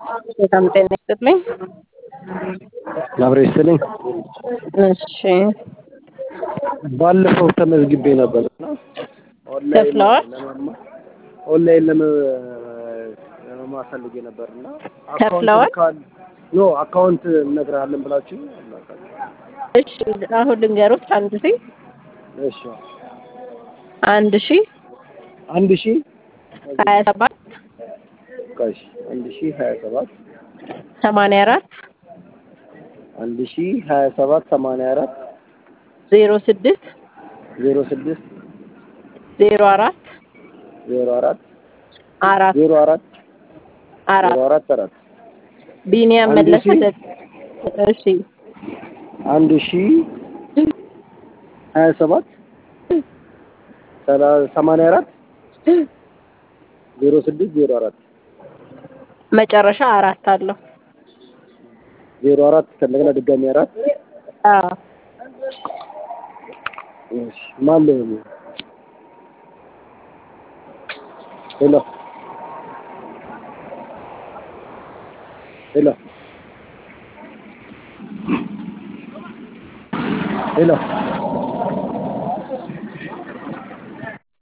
በጣም ጤና ይስጥልኝ። አብረ ይስጥልኝ። እሺ ባለፈው ተመዝግቤ ነበር እና ኦንላይን ከፍለዋል? ለመማር ኦንላይን ለመ- ለመማር ፈልጌ ነበር እና ከፍለዋል? ካል ኖ አካውንት እነግርሃለን ብላችሁ እሺ አሁን ልንገሮች አንድ ሺ እሺ አንድ ሺ አንድ ሺ ሀያ ሰባት ቆይ አንድ ሺ ሀያ ሰባት ሰማንያ አራት አንድ ሺ ሀያ ሰባት ሰማንያ አራት ዜሮ ስድስት ዜሮ ስድስት ዜሮ አራት ዜሮ አራት አራት ዜሮ አራት አራት ዜሮ አራት አራት ቢኒያም አንድ መለሰ ሺ? ደ- እሺ አንድ ሺ ሀያ ሰባት ሰላ- ሰማንያ አራት ዜሮ ስድስት ዜሮ አራት መጨረሻ አራት አለው። ዜሮ አራት ከእንደገና ድጋሚ አራት አዎ እሺ ማን ልበል? ሄሎ ሄሎ ሄሎ